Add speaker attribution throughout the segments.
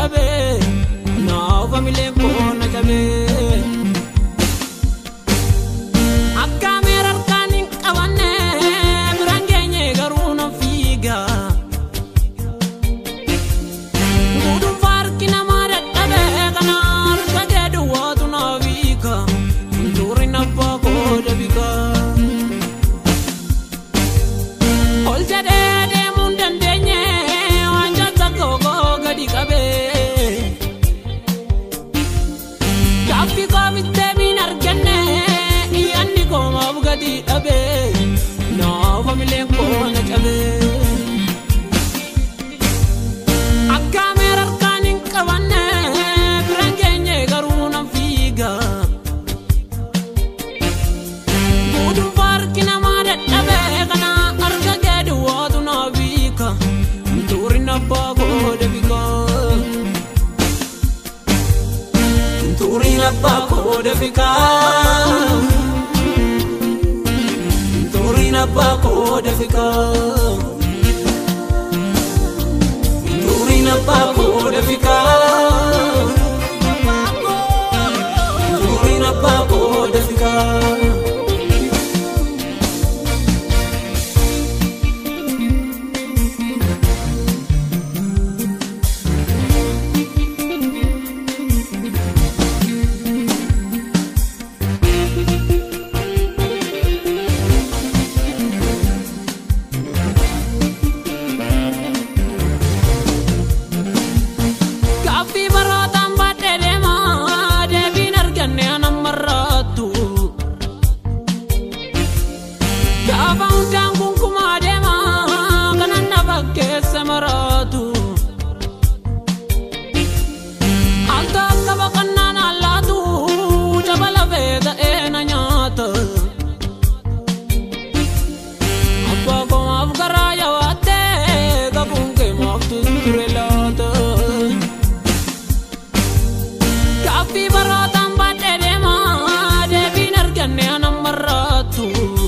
Speaker 1: dadhabee naaf mileen koo na cabee. Akka miira harkaan hin qabanne biraan geenye garuu na fiiga. Guutummaa harki namaa dadhabee kana harka kee duwwaatu na fiiga. Ntuurri nabbaa koo dabika. Ol jedhee deemuu hin dandeenye waan jaatta koo gadi qabee. Gaaffii koo bittee miin arganne iyyaanni koo maaf gadi dhabee naafa mileen koo na cabee. Akka miira harkaan hin qabanne biraan geenye garuu nan fiiga. Guutummaa harki namaa dadhabee kana harka kee duwwaatu na fiiga. Ntuurri nabbaa koo dabika. Ntuuriin abbaa koo dafika. Ntuuriin abbaa koo dafika. Ntuuriin abbaa koo dafika. Ntuuriin abbaa koo dafika. Gaaffii barootaan baadhee deemaa deebiin arganne anan marraattu. Gaafa hundaan kunkumaa deemaa kanan na fakkeessa maraatu. Alta akka baqannaan allaatu jaba lafee ta'ee na nyaata. Abbaa koo maaf garaa yawaattee qabuun kee maaf ture laata. Gaaffii barootaan baadhee deemaa deebiin arganne anan marraattu.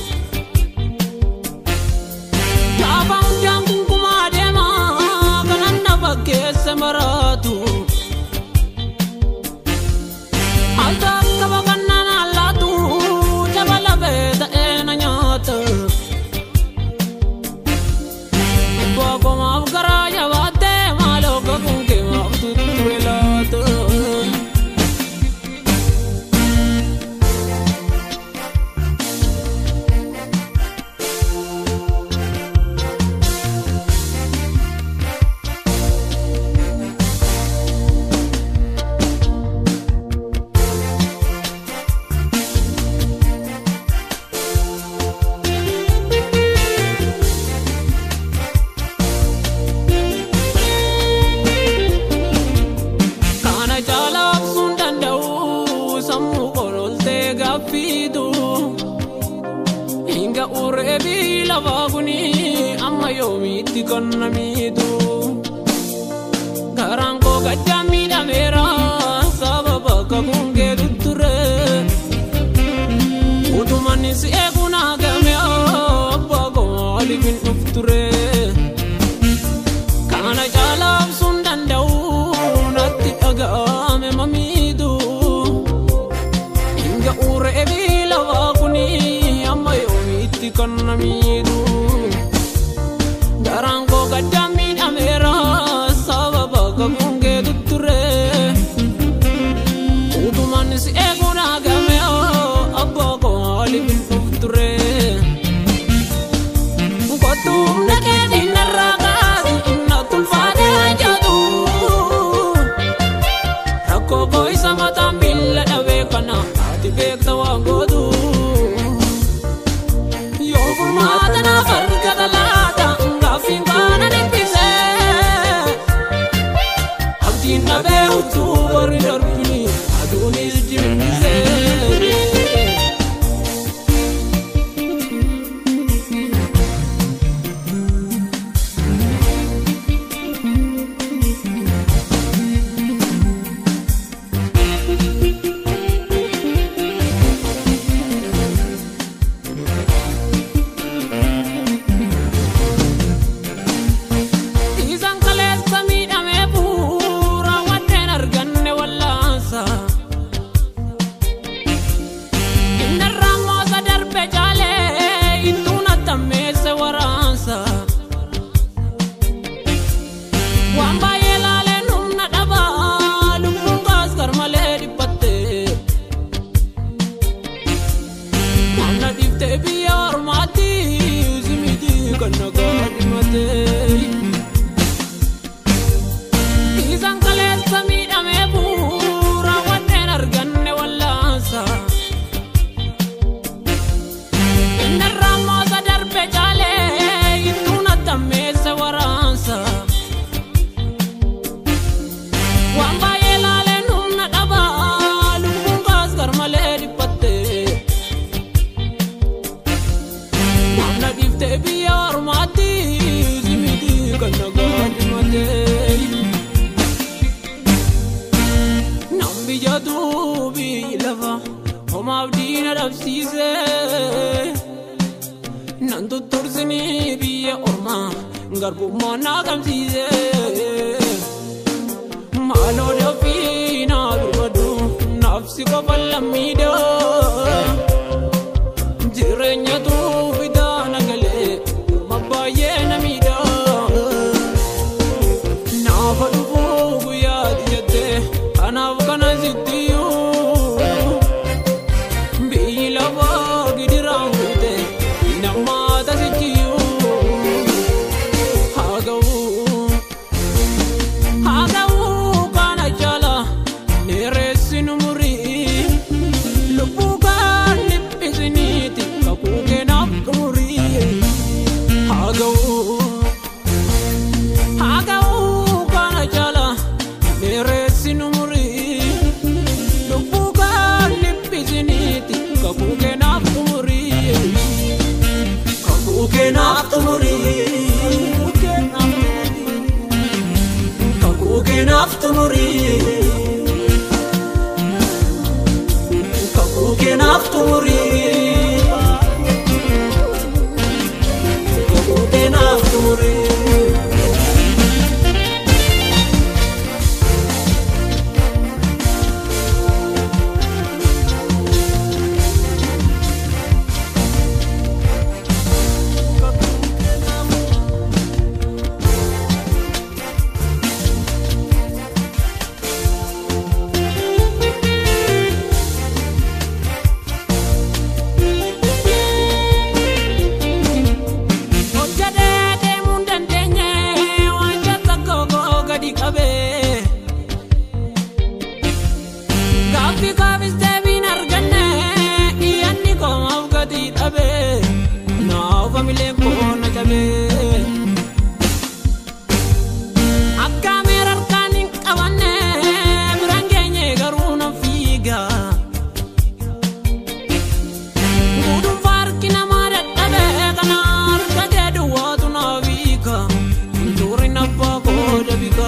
Speaker 1: Gaafa hundaan kunkumaa deemaa kanan na fakkeessa maraatu. Alta akka baqannaan allaatu jaba lafee ta'ee na nyaata. Abbaa koo maaf garaa yabaattee maaloo qabuun kee maaf ture laata. Kana caalaa obsuun danda'u sammuu kololtee gaaffiitu. Hinga ureebii lafaa kuni amma yoomiitti kan namiitu. Garaan koo gachaan miidhameera sababa kakuun keetu ture. Utumanni si eeguun hagame abbaa koo maaliif hin dhuf ture. Kana caalaa obsuun danda'u natti dhaga'ame mamiitu. Hinga ureebii lafaa kuni amma yoomiitti kan namiitu. Garaan koo gaddaan miidhameera sababa kakuun keetu ture. Utumaan si eeguun hagame abbaa koo maaliif hin dhuf ture. Kottuun dhageetiin narraa kaasi inna tulfaatee jedhu. Rakkoo koo isa mataan miila dhabee kana ati beekta waan gootu. Yoo furmaata naaf garbummaa naa gamsiise maaloo dafii naa birmadu naafsi qofa lammiidhaa jireenyatu fidaa nagalee ma baay'ee na miidhaa naafa dhufuu guyyaati jettee kanaaf kana sittiyyuu biyyi lafaa gidiraan fuute nammaata sichiyyuu haa ga'uu haa ga'uu kana jala dheeressi nu murii lubbuu kan dhiphisiniiti kakuu keenaaf xumurii haa ga'uu haa ga'uu kana jala dheeressi nu murii lubbuu kan dhiphisiniiti kakuu keenaaf xumurii kakuu keenaaf xumurii kakuu keenaaf xumurii kakuu keenaaf xumurii kakuu keenaaf xumurii. hojjatee deemuu hin dandeenye wanta tokko gadi qabee gaaffii kaafis deebiin arganne iyyanni koomaaf gadi dhabee naaf hamilee koo na cabee akka meer harkaan hin qabanne biraan geenye garuu na fiigaa. Gudunfaa harki namaa dadhabee kana harka kee duwwaatu naaf hiika Ntuurri nabbaa kooda bika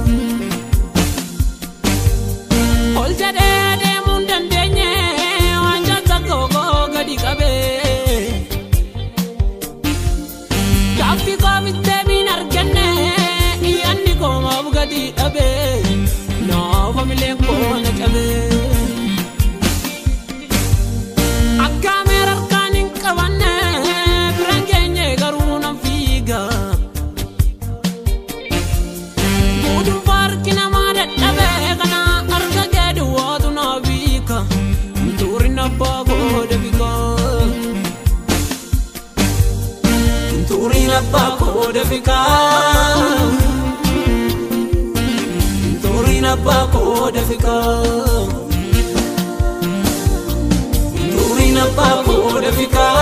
Speaker 1: Ol jedhee deemuu hin dandeenye waan jata kookoo gadi qabee Gaaffii koofis deebiin arganne iyyanni koomaaf gadi dhabee naaf hamileen koo na cabee Akka meer harkaan hin qabanne biraan geenye garuu nan fiiga. Gudunfaa harki namaa dadhabee kana harka kee duwwaatu naaf hiika. Ntuurri nabbaa kooda bika. Ntuurri nabbaa kooda bika. Ntuurri nabbaa kooda bika. Ntuurri nabbaa kooda bika.